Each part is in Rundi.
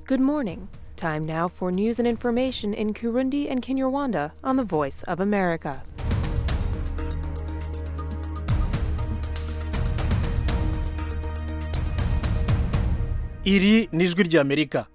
Good morning. Time now for news and information in Kurundi and Kinyarwanda on the Voice of America. iri ni ijwi ry'amerika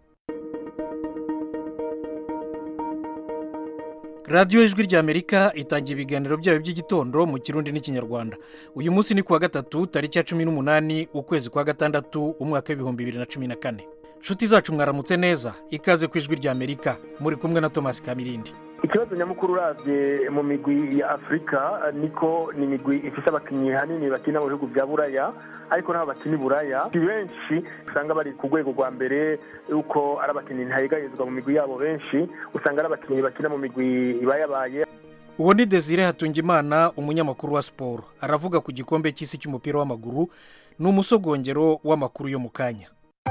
radiyo ijwi ry'amerika itangira ibiganiro byayo by'igitondo mu kirundi n'ikinyarwanda uyu munsi ni kuwa gatatu tariki ya cumi n'umunani ukwezi kwa gatandatu umwaka w'ibihumbi bibiri na cumi na kane inshuti zacu mwaramutse neza ikaze ku ijwi ry'amerika muri kumwe na tomasi kamirindi ikibazo nyamukuru uravye mu migwi ya afurika niko ni imigwi ifise abakinnyi hanini bakina mu bihugu vya buraya ariko n'abo bakina i buraya si benshi usanga bari ku rwego rwa mbere yuko ari abakinnyi ntayegarizwa mu migwi yabo benshi usanga ari abakinnyi bakina mu migwi ibayabaye uwo ni desire hatungimana umunyamakuru wa siporo aravuga ku gikombe cy'isi cy'umupira w'amaguru ni umusogongero w'amakuru yo mu kanya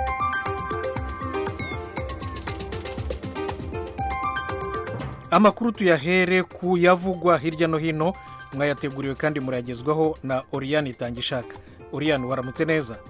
amakuru tuyahere ku yavugwa hirya no hino mwayateguriwe kandi murayagezwaho na oriyani itangishaka oriyani waramutse neza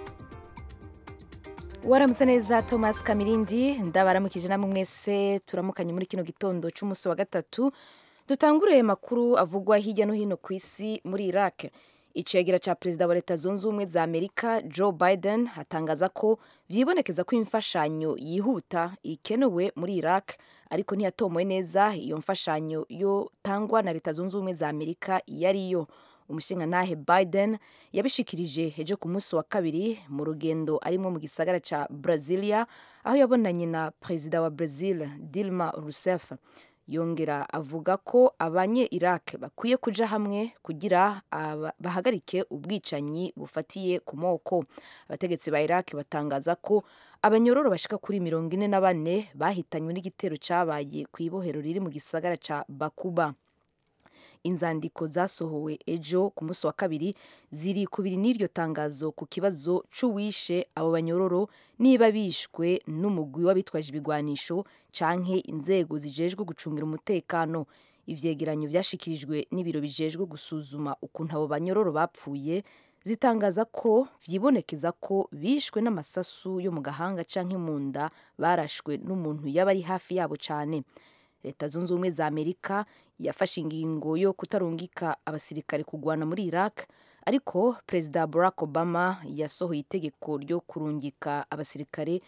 waramutse neza thomas kamirindi ndabaramukije namwe mwese turamukanye muri kino gitondo cy'umunsi wa gatatu dutangure makuru avugwa hirya no hino ku isi muri iraq icegera cya perezida wa leta zunze ubumwe za amerika joe biden hatangaza ko byibonekeza ko imfashanyo yihuta ikenewe muri iraq ariko ntiyatomowe neza iyo mfashanyo yotangwa na leta zunze ubumwe za amerika iyo ariyo umushingantahe biden yabishikirije ejo ku munsi wa kabiri mu rugendo arimo mu gisagara cya brazilia aho yabonanye na perezida wa brazil dilma rousseff yongera avuga ko abanye iraq bakwiye kuja hamwe kugira bahagarike ubwicanyi bufatiye ku moko abategetsi ba iraq batangaza ko abanyororo bashika kuri mirongo ine na bane bahitanywe n'igitero cyabaye ku ibohero riri mu gisagara ca bakuba inzandiko zasohowe ejo ku munsi wa kabiri ziri kubiri n'iryo tangazo ku kibazo c'uwishe abo banyororo niba bishwe n'umugwi w'abitwaje ibigwanisho canke inzego zijejwe gucungira umutekano ivyegeranyo vyashikirijwe n'ibiro bijejwe gusuzuma ukuntu abo banyororo bapfuye zitangaza ko vyibonekeza ko bishwe n'amasasu yo mu gahanga canke mu nda barashwe n'umuntu yaba ari hafi yabo cane leta zunze ubumwe za amerika yafashe ingingo yo kutarungika abasirikare kugwana muri iraq ariko perezida barack obama yasohoye itegeko ryo kurungika abasirikare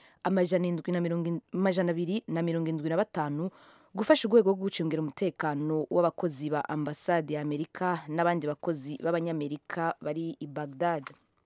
amajana abiri na mirongo indwi na batanu gufasha urwego rwo gucungira umutekano w'abakozi ba ambasade ya amerika n'abandi bakozi b'abanyamerika bari i bagdad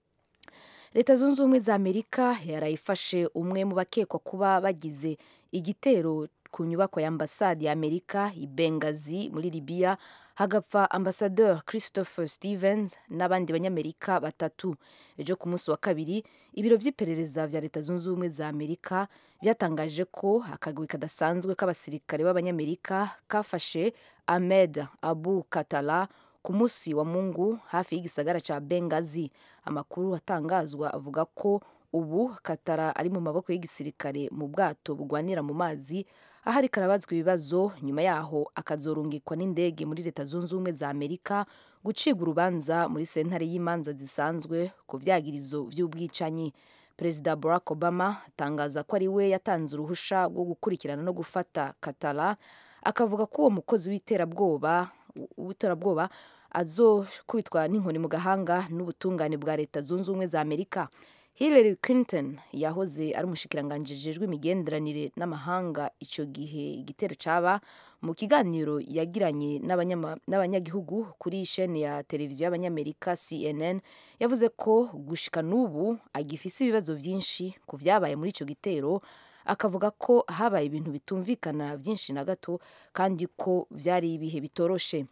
leta zunze ubumwe za amerika yarayifashe umwe mu bakekwa kuba bagize igitero ku nyubako ya ambasade ya amerika i bengazi muri libiya hagapfa ambasaderi christopher stevens n'abandi banyamerika batatu ejo ku munsi wa kabiri ibiro by'iperereza vya leta zunze ubumwe za amerika byatangaje ko akagwi kadasanzwe k'abasirikare b'abanyamerika kafashe ahmed abu katala ku munsi wa mungu hafi y'igisagara ca bengazi amakuru atangazwa avuga ko ubu katara ari mu maboko y'igisirikare mu bwato bugwanira mu mazi aho ariko arabazwa ibibazo nyuma yaho akazorungikwa n'indege muri leta zunze ubumwe za amerika gucibwa urubanza muri sentare y'imanza zisanzwe ku vyagirizo vy'ubwicanyi perezida barack obama atangaza ko ari we yatanze uruhusha rwo gukurikirana no gufata katara akavuga ko uwo mukozi w'iterabwoba w'iterabwoba azokubitwa n'inkoni mu gahanga n'ubutungane bwa leta zunze ubumwe za amerika Hillary Clinton yahoze ari umushikiranganji jejwe imigenderanire n'amahanga icyo gihe igitero caba mu kiganiro yagiranye n'abanyagihugu kuri sheni ya televiziyo y'abanyamerika CNN yavuze ko gushika n'ubu agifise ibibazo byinshi ku vyabaye muri ico gitero akavuga ko habaye ibintu bitumvikana byinshi na gato kandi ko vyari ibihe bitoroshe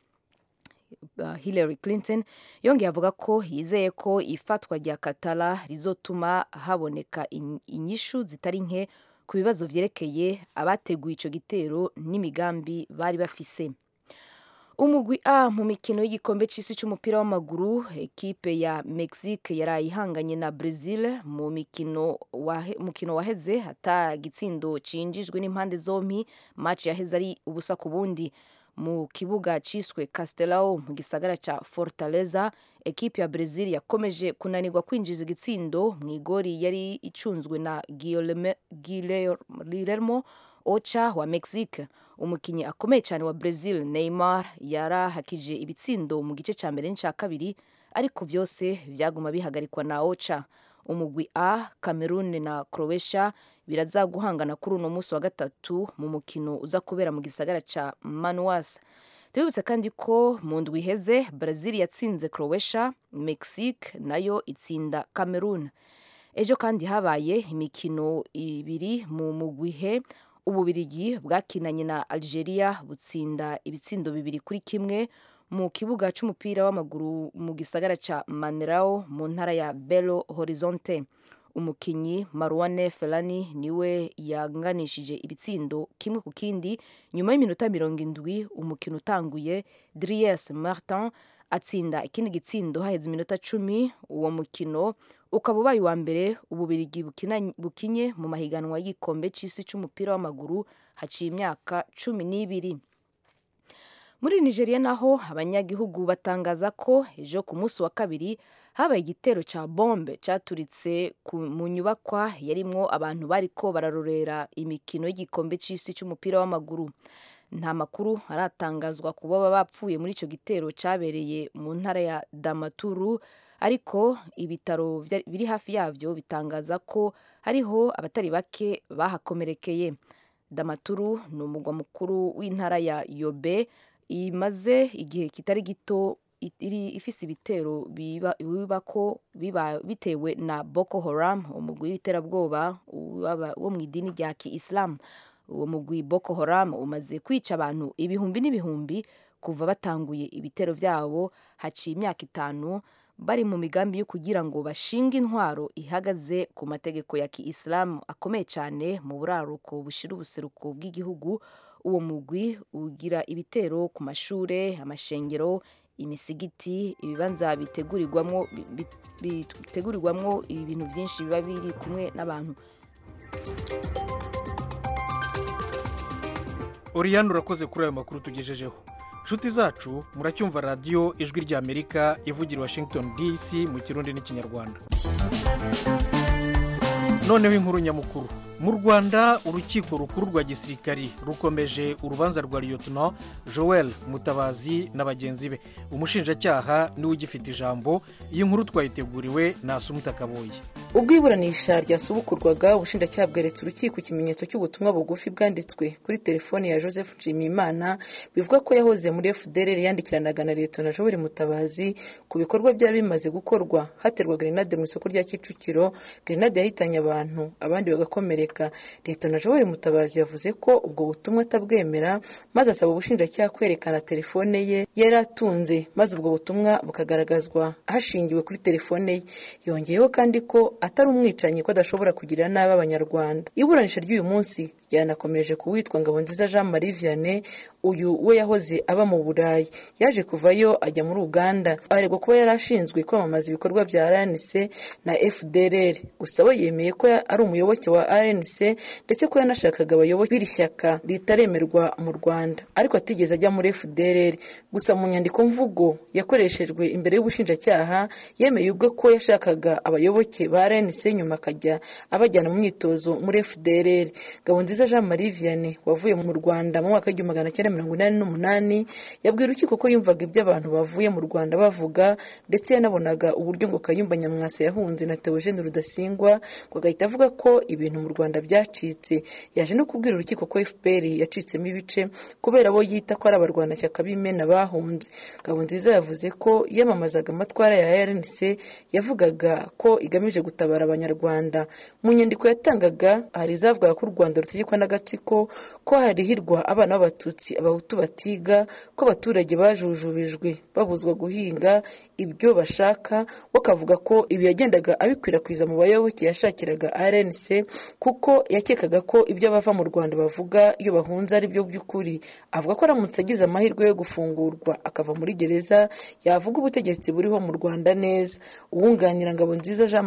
Hillary Clinton yongeye avuga ko yizeye ko ifatwa rya Katara rizotuma haboneka inyishu zitari nke ku bibazo vyerekeye abateguye ico gitero n'imigambi bari bafise umugwi A mu mikino y'igikombe c'isi c'umupira w'amaguru ekipe ya Mexique yaraye ihanganye na Brazil mu mikino wahe, mukino waheze hata gitsindo cinjijwe n'impande zompi match yaheze ari ubusa ku bundi mu kibuga ciswe castelao mu gisagara ca fortaleza ekipe ya brazil yakomeje kunanirwa kwinjiza igitsindo mu igori yari icunzwe na guillermo ocha wa mexique umukinnyi akomeye cyane wa brazil neymar yarahakije ibitsindo mu gice cya mbere n'icya kabiri ariko byose byaguma bihagarikwa na ocha umugwi a cameroon na croatia biraza guhangana kuri uno munsi wa gatatu mu mukino uza kubera mu gisagara ca manuas tubibutse kandi ko mu ndwi iheze brazil yatsinze croatia mexique nayo itsinda cameroon ejo kandi habaye imikino ibiri mu mugwihe ububirigi bwakinanye na algeria butsinda ibitsindo bibiri kuri kimwe mu kibuga cy'umupira w'amaguru mu gisagara ca manerao mu ntara ya belo horizonte umukinyi maruane felani niwe yanganishije ibitsindo kimwe ku kindi nyuma y'iminota mirongo indwi umukino utanguye dries martin atsinda ikindi gitsindo haheze iminota cumi uwo mukino ukaba ubaye uwa mbere ububirigi bukinye mu mahiganwa y'igikombe cy'isi cy'umupira w'amaguru haciye imyaka cumi n'ibiri muri nigeria naho abanyagihugu batangaza ko ejo ku munsi wa kabiri habaye igitero cya bombe cyaturitse mu nyubakwa yarimwo abantu bariko bararorera imikino y'igikombe cy'isi cy'umupira w'amaguru nta makuru aratangazwa ku baba bapfuye muri icyo gitero cyabereye mu ntara ya damaturu ariko ibitaro biri hafi yabyo bitangaza ko hariho abatari bake bahakomerekeye damaturu ni umugwa mukuru w'intara ya yobe imaze igihe kitari gito iri ifise ibitero biba ko biba bitewe na Boko Haram umugwi w'iterabwoba wo mu idini rya Kiislamu uwo mugwi Boko Haram umaze kwica abantu ibihumbi n'ibihumbi kuva batanguye ibitero byabo haciye imyaka itanu bari mu migambi yo kugira ngo bashinge intwaro ihagaze ku mategeko ya Kiislamu akomeye cyane mu buraruko bushira ubuseruko bw'igihugu uwo mugwi ugira ibitero ku mashure amashengero imisigiti ibibanza bitegurirwamo bitegurirwamo ibintu byinshi biba biri kumwe n'abantu oriyani urakoze kuri ayo makuru tugejejeho inshuti zacu muracyumva radiyo ijwi ry'amerika ivugira washington dc mu kirundi n'ikinyarwanda noneho inkuru nyamukuru mu rwanda urukiko rukuru rwa gisirikari rukomeje urubanza rwa liyotona joel mutabazi na bagenzi be umushinjacyaha niwe ugifite ijambo iyi nkuru twayiteguriwe na kaboye ubwo iburanisha ryasubukurwaga ubushinjacyaha bweretse urukiko ikimenyetso cy'ubutumwa bugufi bwanditswe kuri telefoni ya joseph nshimiyimana bivuga ko yahoze muri fdr yandikiranaga na liyotona joel mutabazi ku bikorwa byari bimaze gukorwa haterwa grenade mu isoko rya kicukiro grenade yahitanye abantu abandi bagakomereka leta na joel mutabazi yavuze ko ubwo butumwa atabwemera maze asaba ubushinjacyaha kwerekana telefone ye yari atunze maze ubwo butumwa bukagaragazwa hashingiwe kuri telefone ye yongeyeho kandi ko atari umwicanyi ko adashobora kugirira nabi abanyarwanda iburanisha ry'uyu munsi ryanakomeje ku witwa ngabonziza jean marie vianney uyu we yahoze aba mu burayi yaje kuvayo ajya muri uganda aregwa kuba yari ashinzwe kwamamaza ibikorwa bya rnc na fdrr gusa we yemeye ko ari umuyoboke wa rnc ndetse ko yanashakaga abayoboke b'iri shyaka ritaremerwa mu rwanda ariko atigeze ajya muri fdrr gusa mu nyandiko mvugo yakoreshejwe imbere y'ubushinjacyaha yemeye ubwe ko yashakaga abayoboke ba rnc nyuma akajya abajyana mu myitozo muri fdrr ngabonziza jean marie vianney wavuye mu rwanda mu mwaka w'igihumbi magana cyenda mirongo inani n'umunani yabwiye urukiko ko yumvaga ibyo abantu bavuye mu rwanda bavuga ndetse yanabonaga uburyo ngo kayumba nyamwasa yahunze na teogene rudasingwa ngo agahita avuga ko ibintu mu rwanda byacitse yaje no kubwira urukiko ko fpr yacitsemo ibice kubera abo yita ko ari abarwanashyaka b'imena bahunze ngabonziza yavuze ko yamamazaga amatwara ya rnc yavugaga ko igamije gutabara abanyarwanda mu nyandiko yatangaga hari izavugaga ko u rwanda rutegekwa n'agatsiko ko harihirwa abana b'abatutsi abahutu batiga ko abaturage bajujubijwe babuzwa guhinga ibyo bashaka we akavuga ko ibi yagendaga abikwirakwiza mu bayoboke yashakiraga rnc kuko yakekaga ko ibyo abava mu rwanda bavuga iyo bahunze ari byo by'ukuri avuga ko aramutse agize amahirwe yo gufungurwa akava muri gereza yavuga ubutegetsi buriho mu rwanda neza uwunganira ngabo nziza jean marie vianney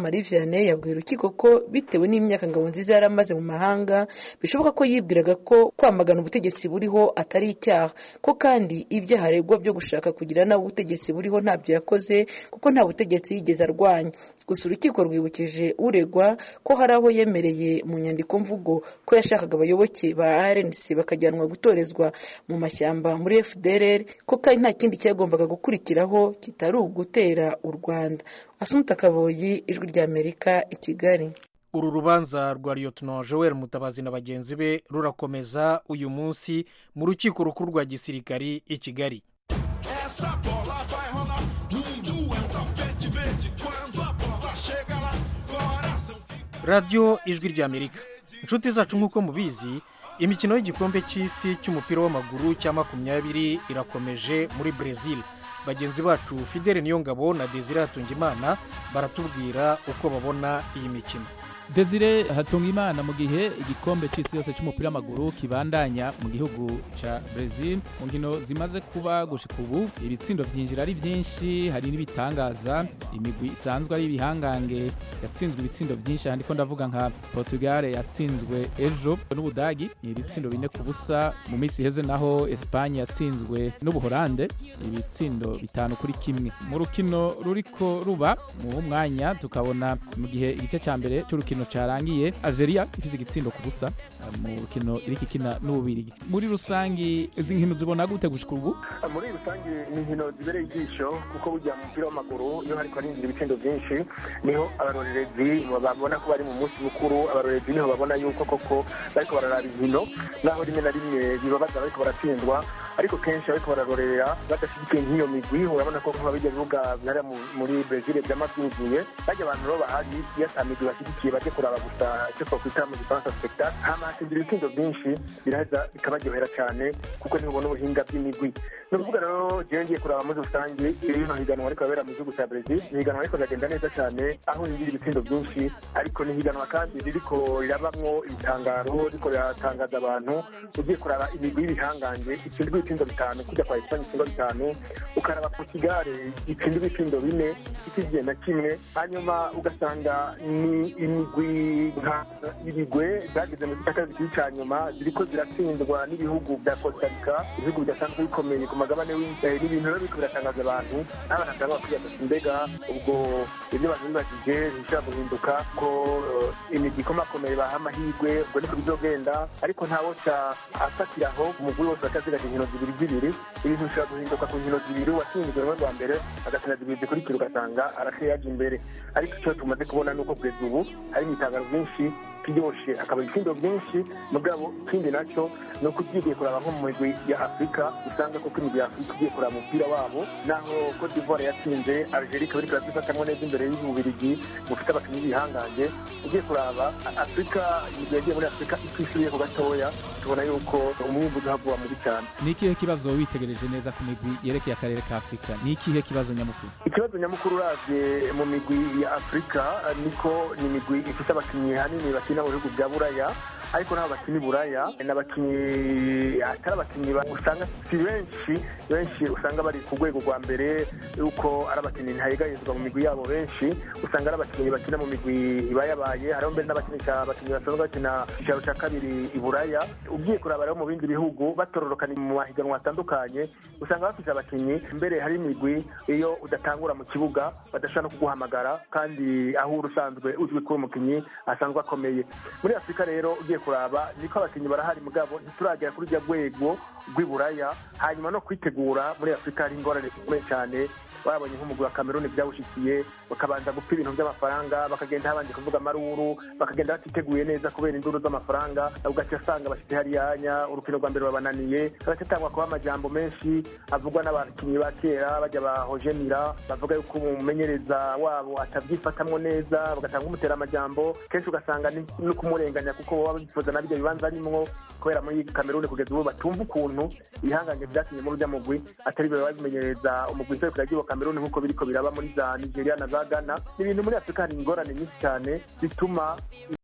cyane yabwiye urukiko ko bitewe n'imyaka ngabo nziza yari amaze mu mahanga bishoboka ko yibwiraga ko kwamagana ubutegetsi buriho atari icyaha ko kandi ibyaha aregwa byo gushaka kugira nabi ubutegetsi buriho ntabyo yakoze kuko nta butegetsi yigeze arwanya gusa urukiko rwibukije uregwa ko hari aho yemereye mu nyandiko mvugo ko yashakaga abayoboke ba rnc bakajyanwa gutorezwa mu mashyamba muri fdrr ko kandi nta kindi cyagombaga gukurikiraho kitari ugutera u rwanda asumuta kaboyi ijwi ry'amerika i kigali uru rubanza rwa liyotono joel mutabazi na bagenzi be rurakomeza uyu munsi mu rukiko rukuru rwa gisirikari i kigali Essa bola vai rolar. Mundo é um tapete verde. Quando a bola chega lá, coração fica. radiyo ijwi ry'amerika inshuti zacu nk'uko mubizi imikino y'igikombe cy'isi cy'umupira w'amaguru cya makumyabiri irakomeje muri brezil bagenzi bacu fidele niyongabo na desire hatungimana baratubwira uko babona iyi mikino desire hatunga imana mu gihe igikombe cy'isi yose cy'umupira w'amaguru kibandanya mu gihugu cya brezil mu nkino zimaze kuba gushika ubu ibitsindo byinjira ari byinshi hari n'ibitangaza imigwi isanzwe ari ibihangange yatsinzwe ibitsindo byinshi aha ndiko ndavuga nka portugal yatsinzwe ejo n'ubudagi ni ibitsindo bine ku busa mu minsi iheze naho esipanye yatsinzwe n'ubuhorande ibitsindo bitanu kuri kimwe mu rukino ruriko ruba mu mwanya tukabona mu gihe igice cya mbere cy'urukino cyarangiye algeria ifite igitsindo ku busa eh, mu rukino iriko ikina n'ububirigi muri rusangi izi nkino zibona gute gushika ubu muri rusange ni inkino zibereye ijisho kuko burya mu mupira w'amaguru iyo hariko harinjira ibitsindo byinshi niho abarorerezi babona ko bari mu munsi mukuru abarorerezi niho babona yuko koko bariko bararaba inkino naho rimwe na rimwe bibabaza bariko baratsindwa ariko kenshi bariko bararorera badashyigikiye nk'iyo migwi urabona ko nkuba bijya bibuga bihariya mu- muri brezil byama byuzuye bajya abantu rero bahari iyo ata migwi bashyigikiye bajye kuraba gusa icyo twakwita mu gifaransa spectacle hama hakinjira ibitsindo byinshi biraheza bikabaryohera cyane kuko ntibubona ubuhinga bw'imigwi ni ukuvuga rero jewe ngiye kuraba muri rusange rino higanwa ariko rabera mu gihugu cya brezil ni higanwa ariko riragenda neza cyane aho hinjira ibitsindo byinshi ariko ni higanwa kandi ririko rirabamwo ibitangaro riko riratangaza abantu ugiye kuraba imigwi y'ibihangange itsindwa ibitsindo bitanu kujya kwa esipanye itsindwa bitanu ukaraba portugal itsindwa ibitsindo bine ikigiye na kimwe hanyuma ugasanga ni imigwi nka ibigwe zageze mu gice kabiri cya nyuma ziriko ziratsindwa n'ibihugu bya costa rica ibihugu bidasanzwe bikomeye ku magabane w'ibirayi n'ibintu rero biriko biratangaza abantu n'abantu batanga bakwiye ati mbega ubwo ibyo abantu bibajije bishobora guhinduka ko eh, imigwi ikomakomeye baha amahirwe ubwo niko bizogenda ariko ntawo ca afatiraho umugwi wose bakazigaje inkino zibiri zibiri ibintu bishobora guhinduka ku nkino zibiri uwatsinzwe rumwe rwa mbere agatsinda zibiri zikurikira ugasanga arasiye yaje imbere ariko icyo tumaze kubona ni uko kugeza ubu hari ibitangaro byinshi byoshe akaba ibitsindo byinshi mugabo ikindi nacyo ni uko ugiye kuraba nko mu migwi ya afurika usanga koko imigwi ya afurika ugiye kuraba umupira wabo naho cote d'ivoire yatsinze algeria ikaba iriko irazifatamwo neza imbere y'ububirigi bufite abakinnyi b'ibihangange ugiye kuraba afurika imigwi yagiye muri afurika itwishyuriyeho gatoya tubona yuko umwimbu uzavuba mubi cyane ni ikihe kibazo witegereje neza ku migwi yerekeye akarere ka afurika ni ikihe kibazo nyamukuru ikibazo nyamukuru uravye mu migwi ya afurika eh, niko ni imigwi ifite abakinnyi hanini bakina mu bihugu bya buraya ariko n'abo bakina i buraya ni abakinnyi atari abakinnyi ba- usanga si benshi benshi usanga bari ku rwego rwa mbere yuko ari abakinnyi ntayegarizwa mu migwi yabo benshi usanga ari abakinnyi bakina mu migwi ibayabaye hariho mbere n'abakinisha abakinnyi basanzwe bakina icyicaro cya kabiri i buraya ugiye kuraba rero mu bindi bihugu batororokana mu mahiganwa atandukanye usanga bafite abakinnyi mbere hari imigwi iyo udatangura mu kibuga badashobora no kuguhamagara kandi aho uri usanzwe uzwi ko umukinnyi asanzwe akomeye muri afurika rero ugiye kuraba niko abakinnyi barahari mugabo ntituragera kuri rya rwego rw'iburaya hanyuma no kwitegura muri afurika hari ingorane zikomeye cyane babonye nk'umugwi wa kameruni byawushikiye bakabanza gupfa ibintu by'amafaranga bakagenda habanje kuvuga amaruru bakagenda batiteguye neza kubera induru z'amafaranga ugaca asanga bashyize hariyanya urukino rwa mbere babananiye hagaca atangwa kuba amajambo menshi avugwa n'abakinnyi ba kera bajya bahojenira bavuga yuko umumenyereza wabo atabyifatamwo neza bagatanga umutera amajambo kenshi ugasanga ni no kumurenganya kuko baba bifuza na bijya bibanza arimwo kubera muri kameruni kugeza ubu batumva ukuntu ibihangange byakinye muri urya mugwi atari biba babimenyereza umugwi nserukira ry'iwa kameruni nk'uko biriko biraba muri za nigeria na za ghana ni ibintu muri afurika hari ingorane nyinshi cyane zituma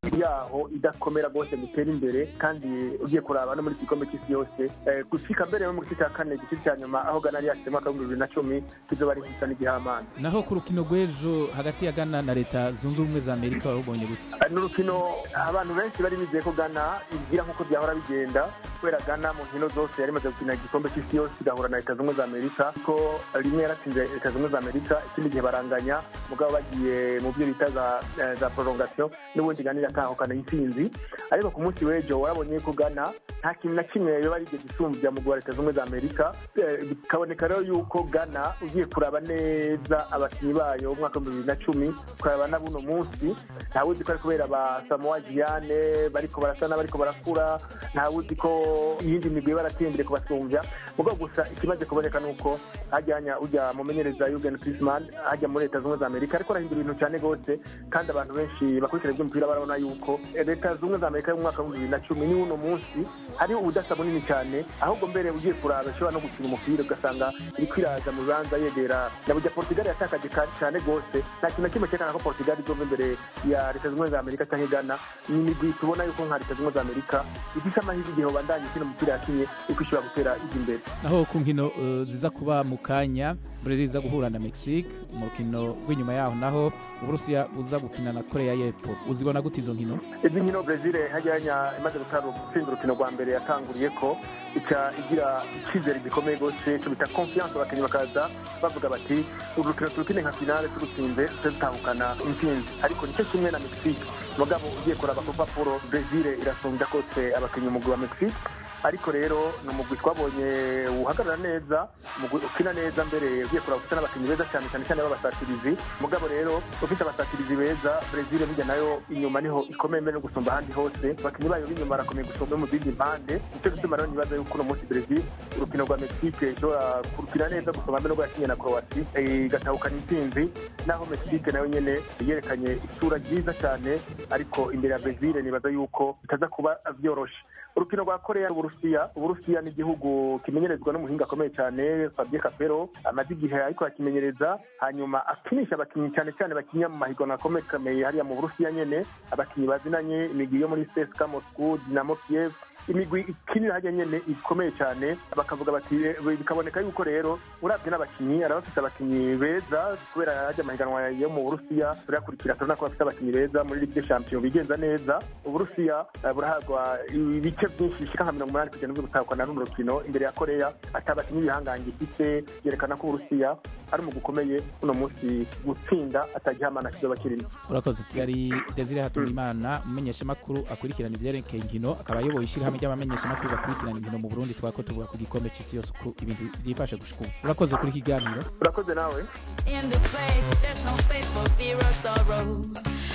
yaho idakomera rwose ngo itere imbere kandi ugiye kuraba no muri iki gikombe cy'isi yose eh, gushika mbere yo mu gice cya kane igice cya nyuma aho gana yari yashyize mu mwaka w'ibihumbi bibiri na cumi kizoba ari gisa n'igihamana naho ku rukino rw'ejo hagati ya ghana na leta zunze ubumwe za amerika warubonye gute Eh, ni urukino abantu benshi bari bizeye ko gana igira nk'uko byahora bigenda kubera gana mu nkino zose yari imaze gukina igikombe cy'isi yose igahura na leta zunze ubumwe za amerika ko rimwe yaratsinze leta zunze ubumwe za amerika ikindi gihe baranganya mugabo bagiye mu byo bita za eh, za prolongation n'ubundi gana iratahukana intsinzi ariko ku munsi w'ejo warabonye ko gana nta kintu na kimwe yoba yarigeze isumbya mu guha leta zunze ubumwe za amerika Eh, bikaboneka rero yuko gana ugiye kuraba neza abakinnyi bayo mu mwaka w'ibihumbi bibiri na cumi ukaraba na buno munsi ntawuzi ko ari kubera ba samoa giyane bariko barasana bariko barakura ntawuzi ko iyindi migwi barateye imbere kubasumbya mugabo gusa ikimaze kuboneka ni uko hajyanya ujya mumenyereza yugen krisman hajya muri leta zunze ubumwe za amerika ariko arahindura ibintu cyane rwose kandi abantu benshi bakurikira iby'umupira barabona yuko eh, leta zunze ubumwe za amerika yo mu mwaka w'ibihumbi bibiri na cumi ni uno munsi hari ubudasa bunini cyane ahubwo mbere ugiye kuraba ishobora no gukina umupira ugasanga iri kwiraza mu bibanza yegera na burya portugal yatakaje ka- cyane rwose nta kintu na kimwe cyerekana ko portugal izova imbere ya leta zunze ubumwe za amerika cyangwa ghana ni imigwi tubona yuko nka leta zunze ubumwe za amerika ifite amahirwe igihe bandanye ikina umupira yakinye uko ishobora gutera ijya imbere naho ku nkino eh, ziza kuba mu kanya brezil iza guhura na mexique mu rukino rw'inyuma yaho naho uburusiya buza gukina na korea y'epfo uzibona gute izo nkino izi nkino brezil hajyanya imaze gutanga gutsinda urukino rwa mbere yatanguriye ko ica igira icyizere gikomeye rwose cyo bita confiance abakinnyi bakaza bavuga bati uru rukino turukine nka finale turutsinze tuze dutahukana intsinzi ariko nicyo kimwe na mexique mugabo ugiye kuraba ku rupapuro brezil irasumbya kose abakinnyi umugwi wa mexique ariko rero ni umugwi twabonye uhagarara neza umugwi ukina neza mbere ugiye kuraba ufite n'abakinnyi beza cyane cyane cyane b'abasatirizi mugabo rero ufite abasatirizi beza brezil burya nayo inyuma niho ikomeye mbere no gusumba ahandi hose abakinnyi bayo b'inyuma barakomeye gusumba mu zindi mpande nicyo gituma rero nibaza yuko uno munsi brezil urukino rwa mexique ishobora kurukina neza gusumba mbere n'ubwo yakinye na croati eh, igatahukana intsinzi naho mexique nayo nyene yerekanye isura nziza cyane ariko imbere ya brezil nibaza yuko bitaza kuba byoroshe urukino rwa korea n'uburusiya uburusiya ni igihugu kimenyerezwa n'umuhinga akomeye cyane fabien capero amaze igihe ariko akimenyereza hanyuma akinisha abakinnyi cyane cyane bakinya mu mahiganwa akomeye hariya mu burusiya nyene abakinnyi bazinanye imigwi yo muri cska moscow dinamo kiev imigwi ikinira hajya nyene ikomeye cyane bakavuga bati eh, bikaboneka yuko rero urabye n'abakinnyi arabafite abakinnyi beza kubera hajya amahiganwa yo mu burusiya turayakurikira turabona ko bafite abakinnyi beza muri ligue champion bigenza neza uburusiya eh, burahabwa ibice byinshi bishika nka mirongo umunani kugenda byo gutahukana n'uru rukino imbere ya korea ati abakinnyi b'ibihangange ifite yerekana ko uburusiya ari mu gukomeye uno munsi gutsinda atagihamana kizoba kirimo urakoze yari desire hatungimana umumenyeshamakuru akurikirana ibyerekeye inkino akaba ayoboye ishyirahamwe ry'abamenyeshamakuru bakurikirana inkino mu burundi twari ko tuvuga ku gikombe cy'isi yose uko ibintu byifashe gushika ubu urakoze kuri iki kiganiro urakoze nawe In this place, there's no space for fear or sorrow.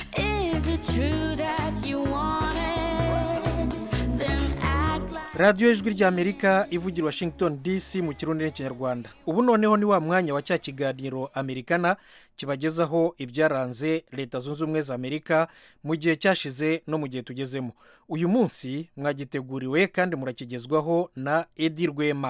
Is it true that you want it? Then act like. radiyo ijwi ry'amerika ivugira washington dc mu kirundi n'ikinyarwanda ubu noneho ni wa mwanya wa cya kiganiro amerikana kibagezaho ibyaranze leta zunze ubumwe za amerika mu gihe cyashize no mu gihe tugezemo uyu munsi mwagiteguriwe kandi murakigezwaho na edi rwema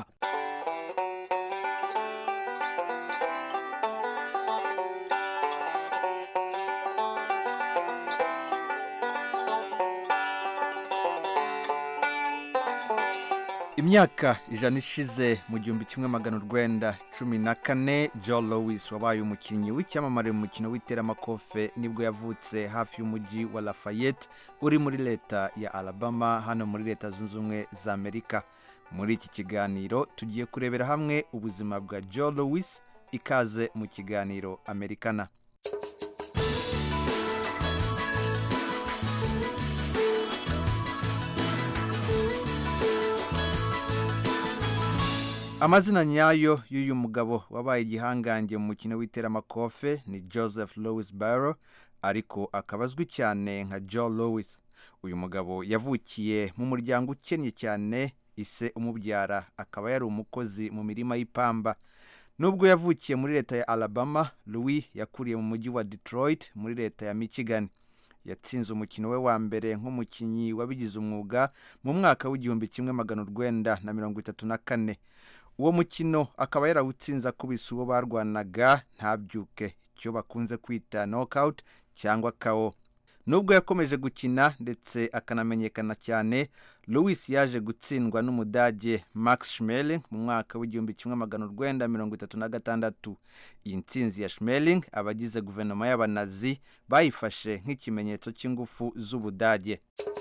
imyaka ijana ishize mu gihumbi kimwe magana urwenda cumi na kane john lewis wabaye umukinnyi w'icyamamare mu mukino w'iteramakofe nibwo yavutse hafi y'umujyi wa lafayette uri muri leta ya alabama hano muri leta zunze ubumwe za amerika muri iki kiganiro tugiye kurebera hamwe ubuzima bwa john lewis ikaze mu kiganiro amerikana amazina nyayo y'uyu mugabo wabaye igihangange mu mukino w'iteramakofe ni joseph louis barrow ariko akaba azwi cyane nka john louis uyu mugabo yavukiye mu muryango ukennye cyane ise umubyara akaba yari umukozi mu mirima y'ipamba nubwo yavukiye muri leta ya alabama louis yakuriye mu mujyi wa detroit muri leta ya michigan yatsinze umukino we wa mbere nk'umukinnyi wabigize umwuga mu mwaka w'igihumbi kimwe magana urwenda na mirongo itatu na kane uwo mukino akaba yarawutsinze akubise uwo barwanaga ntabyuke icyo bakunze kwita knockout cyangwa kawo nubwo yakomeje gukina ndetse akanamenyekana cyane louis yaje gutsindwa n'umudage max schmeling mu mwaka w'igihumbi kimwe magana urwenda mirongo itatu na gatandatu iyi ntsinzi ya schmeling abagize guverinoma y'abanazi bayifashe nk'ikimenyetso cy'ingufu z'ubudage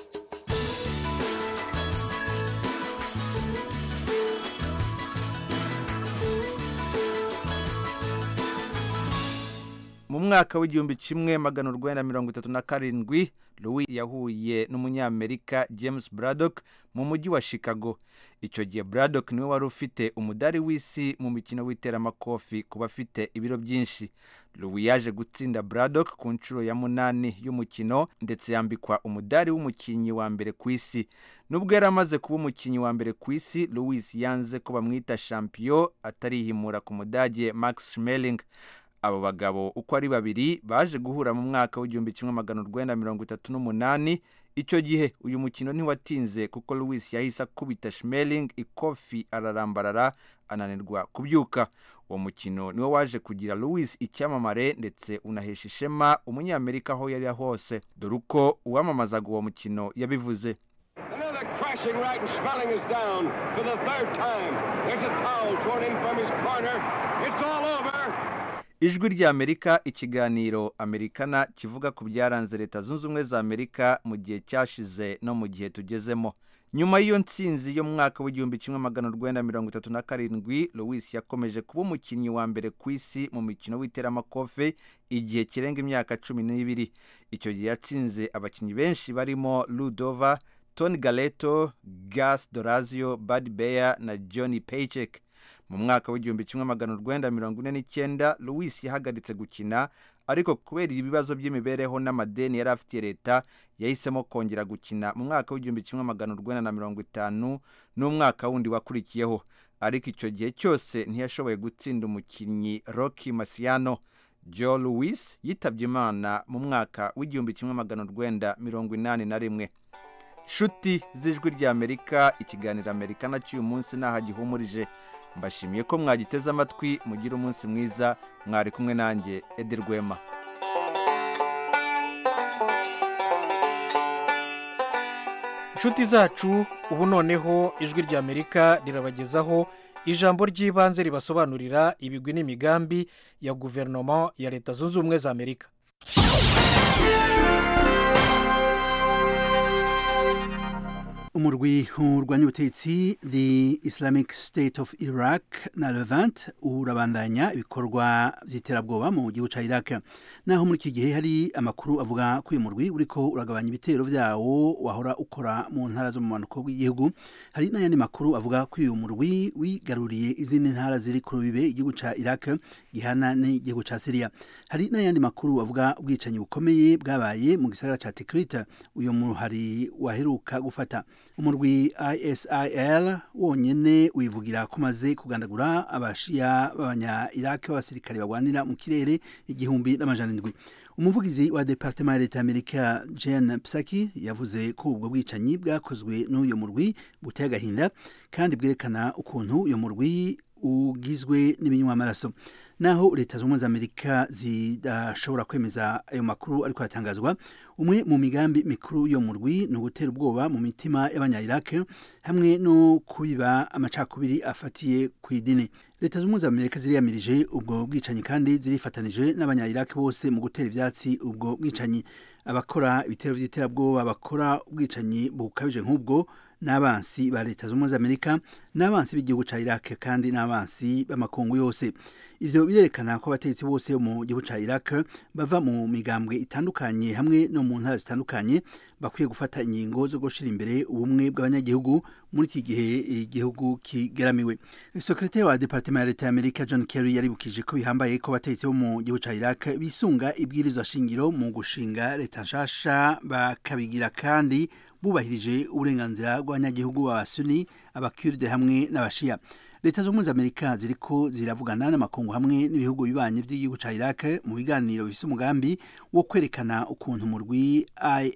mu mwaka w'igihumbi kimwe magana urwenda mirongo itatu na karindwi louis yahuye n'umunyamerika james braddock mu mujyi wa chicago icyo gihe braddock niwe wari ufite umudari w'isi mu mikino w'iteramakofi ku bafite ibiro byinshi louis yaje gutsinda braddock ku nshuro ya munani y'umukino ndetse yambikwa umudari w'umukinnyi wa mbere ku isi nubwo yari amaze kuba umukinnyi wa mbere ku isi louis yanze ko bamwita champion atarihimura ku mudage max schmeling abo bagabo uko ari babiri baje guhura mu mwaka w'igihumbi kimwe magana urwenda mirongo itatu n'umunani icyo gihe uyu mukino ntiwatinze kuko louis yahise akubita schmeling ikofi ararambarara ananirwa kubyuka uwo mukino niwo waje kugira louis icyamamare ndetse unahesha ishema umunyamerika aho yari hose dore uko uwamamazaga uwo mukino yabivuze Another crashing right and Spelling is down for the third time. There's a towel thrown in from his corner. It's all over. ijwi ry'amerika ikiganiro amerikana kivuga ku byaranze leta zunze ubumwe za amerika mu gihe cyashize no mu gihe tugezemo nyuma y'iyo ntsinzi yo mu mwaka w'igihumbi kimwe magana urwenda mirongo itatu na karindwi louis yakomeje kuba umukinnyi wa mbere ku isi mu mikino w'iteramakofe igihe kirenga imyaka cumi n'ibiri icyo gihe yatsinze abakinnyi benshi barimo ludova tony galeto gas dorazio bad bear na johnny paycheck mu mwaka w'igihumbi kimwe magana urwenda mirongo ine n'icyenda louis yahagaritse gukina ariko kubera ibibazo by'imibereho n'amadeni yari afitiye leta yahisemo kongera gukina mu mwaka w'igihumbi kimwe magana urwenda na mirongo itanu n'umwaka wundi wakurikiyeho ariko icyo gihe cyose ntiyashoboye gutsinda umukinnyi rocky masiano joe louis yitabye imana mu mwaka w'igihumbi kimwe magana urwenda mirongo inani na rimwe nshuti z'ijwi ry'amerika ikiganiro amerika cy'uyu munsi ntaho gihumurije mbashimiye ko mwagiteze amatwi mugire umunsi mwiza mwari kumwe nanjye edi rwema inshuti zacu ubu noneho ijwi ry'amerika rirabagezaho ijambo ry'ibanze ribasobanurira ibigwi n'imigambi ya guverinoma ya leta zunze ubumwe za amerika umurwi urwanya ubutegetsi the islamic state of iraq na levant urabandanya ibikorwa by'iterabwoba mu gihugu cya iraq naho muri iki gihe hari amakuru avuga ko uyu murwi uriko uragabanya ibitero byawo wahora ukora mu ntara zo mu manuko bw'igihugu hari n'ayandi makuru avuga ko uyu murwi wigaruriye izindi ntara ziri ku rubibe igihugu cya iraq gihana n'igihugu cya siriya hari n'ayandi makuru avuga ubwicanyi bukomeye bwabaye mu gisagara cya tikirita uyu muhari waheruka gufata umurwi isil wonyine wivugira ko umaze kugandagura abashiya b'abanya iraq b'abasirikare barwanira mu kirere igihumbi n'amajana indwi umuvugizi wa departement ya leta y'amerika jen psaki yavuze ko ubwo bwicanyi bwakozwe n'uyu murwi buteye agahinda kandi bwerekana ukuntu uyu murwi ugizwe n'ibinywamaraso naho leta zunze ubumwe za amerika zidashobora kwemeza ayo makuru ariko aratangazwa umwe mu migambi mikuru yo mu rwi ni ugutera ubwoba mu mitima y'abanyayirake hamwe no kubiba amacakubiri afatiye ku idini leta zunze ubumwe za amerika ziriyamirije ubwo bwicanyi kandi zirifatanije n'abanyayirake bose mu gutera ibyatsi ubwo bwicanyi abakora ibitero by'iterabwoba bakora ubwicanyi bukabije nk'ubwo n'abansi ba leta zunze ubumwe za amerika n'abansi b'igihugu cya iraq kandi n'abansi b'amakungu yose ivyo birerekana ko abategetsi bose bo mu gihugu ca Iraq bava mu migambwe itandukanye hamwe no mu ntara zitandukanye bakwiye gufata ingingo zo gushira imbere ubumwe bw'abanyagihugu muri iki gihe igihugu kigeramiwe sekretari wa departement ya leta ya amerika john kerry yaribukije ko bihambaye ko abategetsi bo mu gihugu ca Iraq bisunga ibwirizwa shingiro mu gushinga leta nshasha bakabigira kandi bubahirije uburenganzira bw'abanyagihugu b'abasuni abakurde hamwe n'abashiya leta zunze ubumwe za amerika ziriko ziravugana n'amakungu hamwe n'ibihugu bibanye by'igihugu ca iraq mu biganiro bifise umugambi wo kwerekana ukuntu umurwi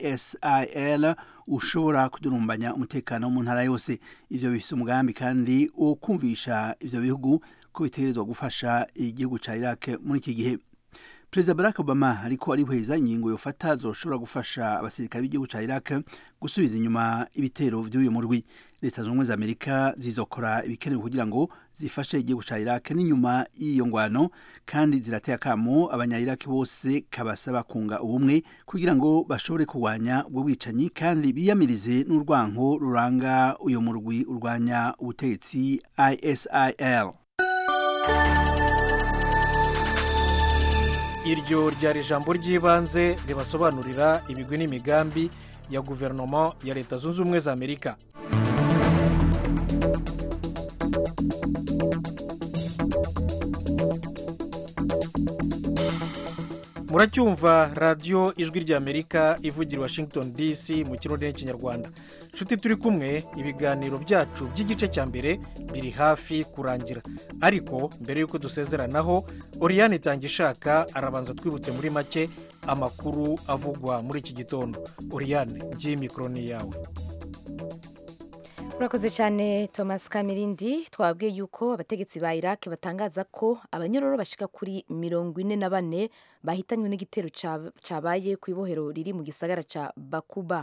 isil ushobora kudurumbanya umutekano mu ntara yose ivyo bifise umugambi kandi wo kumvisha ivyo bihugu ko bitegerezwa gufasha igihugu ca iraq muri iki gihe perezida barack obama ariko arihweza ingingo yofata zoshobora gufasha abasirikare b'igihugu ca iraq gusubiza inyuma ibitero vy'uyu murwi leta zunze ubumwe za amerika zizokora ibikenewe kugira ngo zifashe igihugu ca iraq n'inyuma y'iyo ngwano kandi zirateye akamo abanya-iraq bose kabasaba kunga ubumwe kugira ngo bashobore kurwanya ubwo bwicanyi kandi biyamirize n'urwanko ruranga uyo murwi urwanya ubutegetsi isil iryo ryari ijambo ry'ibanze ribasobanurira ibigwi n'imigambi ya guverinoma ya leta zunze ubumwe za amerika muracyumva radiyo ijwi ry'amerika ivugira washington dc mu kirundi n'ikinyarwanda nshuti turi kumwe ibiganiro byacu by'igice cya mbere biri hafi kurangira ariko mbere y'uko dusezeranaho oriyani itanga ishaka arabanza twibutse muri make amakuru avugwa muri iki gitondo oriyani ngiye mikoro ni yawe urakoze cyane thomas kamirindi twabwiye yuko abategetsi ba iraq batangaza ko abanyororo bashika kuri mirongo ine na bane bahitanywe n'igitero cyabaye ku ibohero riri mu gisagara cya bakuba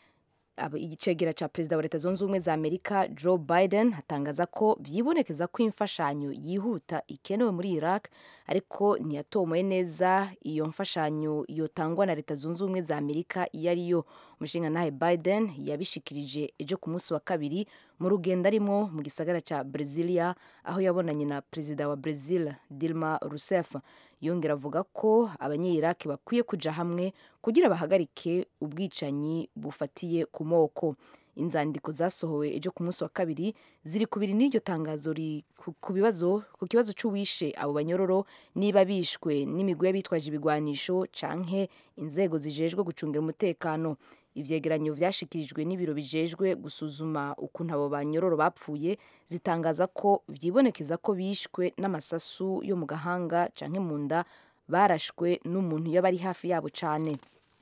igicegera cya perezida wa leta zunze ubumwe za amerika joe biden atangaza ko byibonekeza ko imfashanyo yihuta ikenewe muri iraq ariko ntiyatomoye neza iyo mfashanyo yotangwa na leta zunze ubumwe za amerika iyo ari yo umushinga biden yabishikirije ejo ku munsi wa kabiri mu rugendo arimo mu gisagara cya brezilia aho yabonanye na perezida wa brazil dilma rousseff yongera avuga ko abanyiraki bakwiye kuja hamwe kugira bahagarike ubwicanyi bufatiye ku moko inzandiko zasohowe ejo ku munsi wa kabiri ziri kubiri n'iryo tangazo ku bibazo ku kibazo cy'uwishe abo banyororo niba bishwe n'imigwi y'abitwaje ibigwanisho canke inzego zijejwe gucungira umutekano ivyegeranyo vyashikirijwe n'ibiro bijejwe gusuzuma ukuntu abo banyororo bapfuye zitangaza ko vyibonekeza ko bishwe n'amasasu yo mu gahanga canke mu nda barashwe n'umuntu yaba ari hafi yabo cane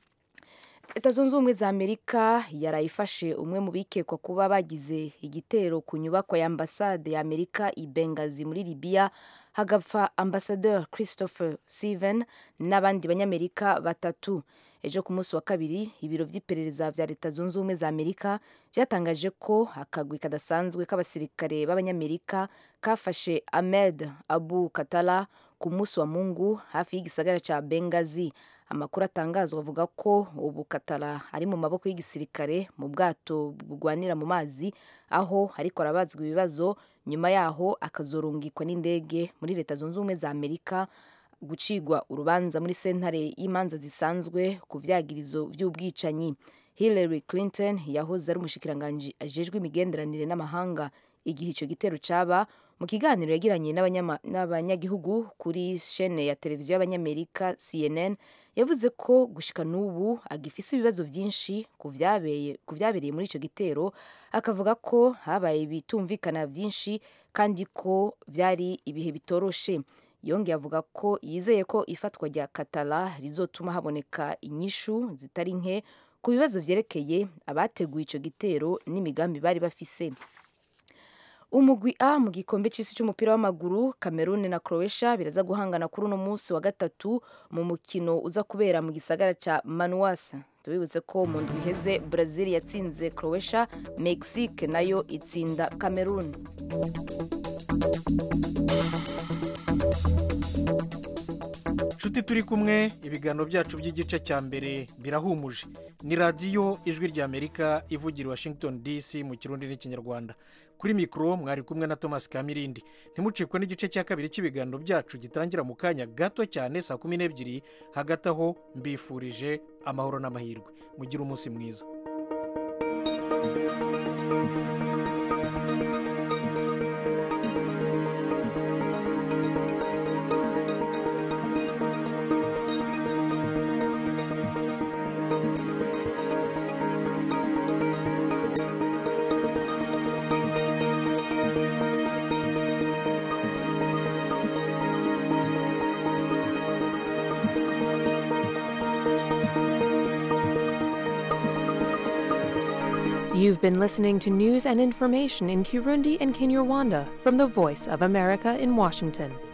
leta zunze ubumwe za amerika yarayifashe umwe mu bikekwa kuba bagize igitero ku nyubako ya ambasade ya amerika i bengazi muri libiya hagapfa ambasaderi christopher steven n'abandi banyamerika batatu ejo ku munsi wa kabiri ibiro by'iperereza vya leta zunze ubumwe za amerika byatangaje ko akagwi kadasanzwe k'abasirikare b'abanyamerika kafashe ahmed abu katala ku munsi wa mungu hafi y'igisagara ca bengazi amakuru atangazwa avuga ko ubu katara ari mu maboko y'igisirikare mu bwato bugwanira mu mazi aho ariko arabazwa ibibazo nyuma yaho akazorungikwa n'indege muri leta zunze ubumwe za amerika gucigwa urubanza muri sentare y'imanza zisanzwe ku vyagirizo vy'ubwicanyi hillary clinton yahoze ari umushikiranganji ajejwe imigenderanire n'amahanga igihe ico gitero caba mu kiganiro yagiranye n'abanyagihugu kuri shene ya televiziyo y'abanyamerika cnn yavuze ko gushika n'ubu agifise ibibazo vyinshi ku vyabereye muri ico gitero akavuga ko habaye ibitumvikana vyinshi kandi ko vyari ibihe bitoroshe yongeye avuga ko yizeye ko ifatwa rya katara rizotuma haboneka inyishu zitari nke ku bibazo vyerekeye abateguye ico gitero n'imigambi bari bafise umugwi A mu gikombe c'isi c'umupira w'amaguru Cameroon na Croatia biraza guhangana kuri uno munsi wa gatatu mu mukino uza kubera mu gisagara ca Manuasa tubibutse ko mu ndwi iheze Brazil yatsinze Croatia Mexique nayo itsinda Cameroon nshuti turi kumwe ibiganiro byacu by'igice cya mbere birahumuje ni radiyo ijwi ry'amerika ivugira washington dc mu kirundi n'ikinyarwanda kuri mikoro mwari kumwe na thomas kamirindi ntimucikwe n'igice cya kabiri cy'ibiganiro byacu gitangira mu kanya gato cyane saa kumi n'ebyiri hagati aho mbifurije amahoro n'amahirwe mugire umunsi mwiza You've been listening to news and information in Kirundi and Kinyarwanda from the Voice of America in Washington.